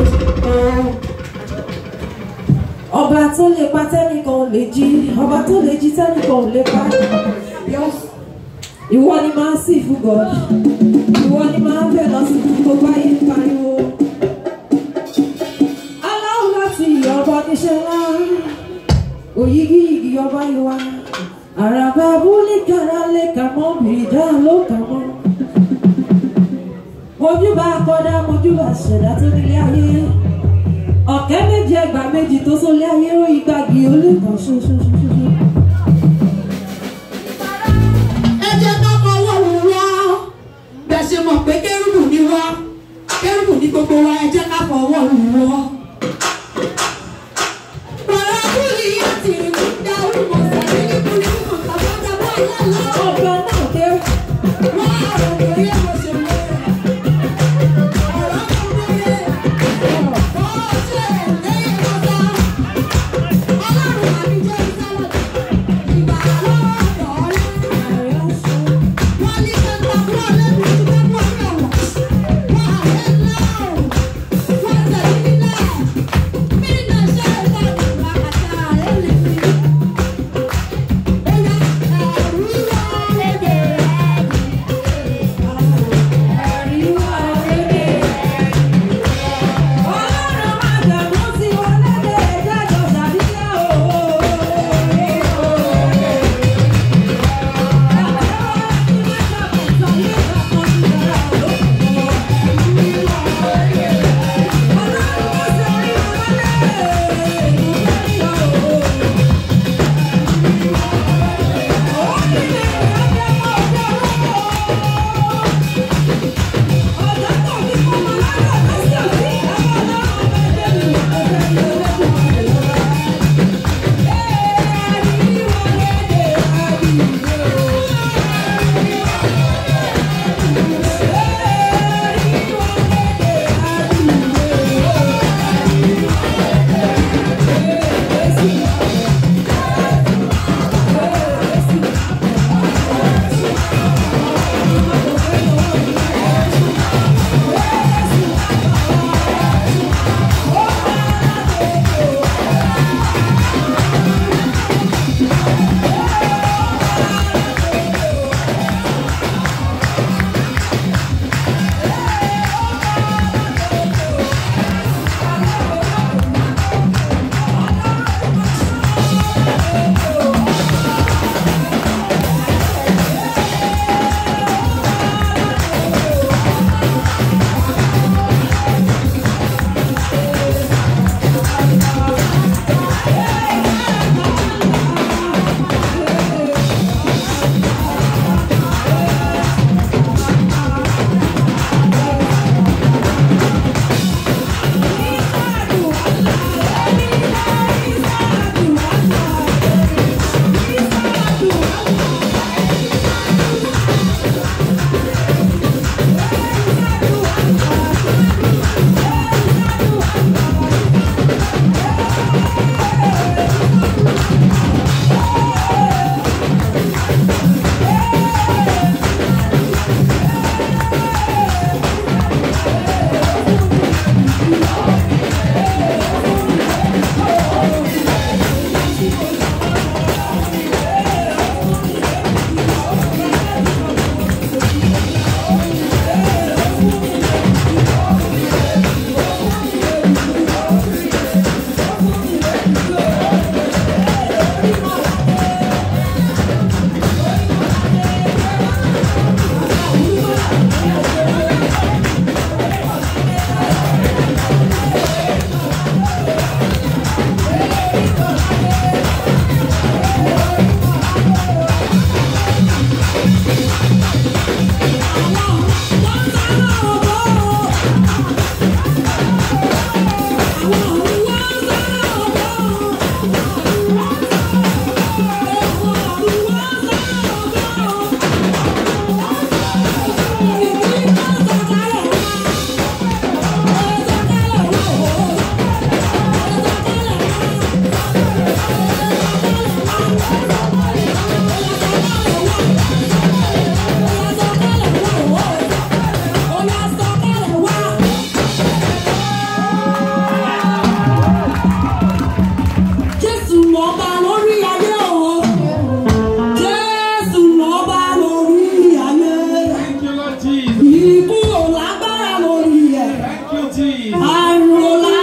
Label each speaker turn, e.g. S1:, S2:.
S1: ọba tó lè pa tẹ́nìkan ò lè jí ọba tó lè jí tẹ́nìkan ò lè pa ìwọ ni máa ń sì fún god ìwọ ni máa ń bẹ̀ lọ sí fún gbogbo ayé ń pariwo aláwọ̀ láti ọba níṣẹ́ ńlá òyìgì igi ọba ìwà àràbà abúlé kára lè kà mọ́ bìrìdá ló kà mọ́ mojúbà kọ́dá mojúbà ṣẹ̀dá tó nílé ayé ọ̀kẹ́ méjì ẹgbà méjì tó sólé ayé ó igbági olùkọ́ ṣoṣoṣoṣo.
S2: ẹ jẹ́ ká fọwọ́ wù wá bẹ́ẹ̀ ṣe mọ̀ pé kérúbù ni wá kérúbù ní gbogbo wa ẹ jẹ́ ká fọwọ́ wù wá. Bàrà kúlì yá ti rí dá orúkọ sàbí ní kúlì kò tàbí ọ̀dàbọ̀ àlálà.
S1: ọba náà dé
S2: Wá ọ̀rọ̀ kò yẹ kó ṣe lé. Ọ̀rọ̀ kò wọlé. Ó ṣe lẹ́yìn kọ́ta. Ọlọ́run àbí jẹ́ ìsálọ̀. Ìgbà lọ́dọ̀ ọ̀rẹ́. Wọ́n ní kẹta fún ọlẹ́bí tí wọ́n bọ́ ọ̀rẹ́ wọ̀. Wọ́n àwẹ̀ ńlá o. Wọ́n tẹ̀lé nílẹ̀.
S1: àrùn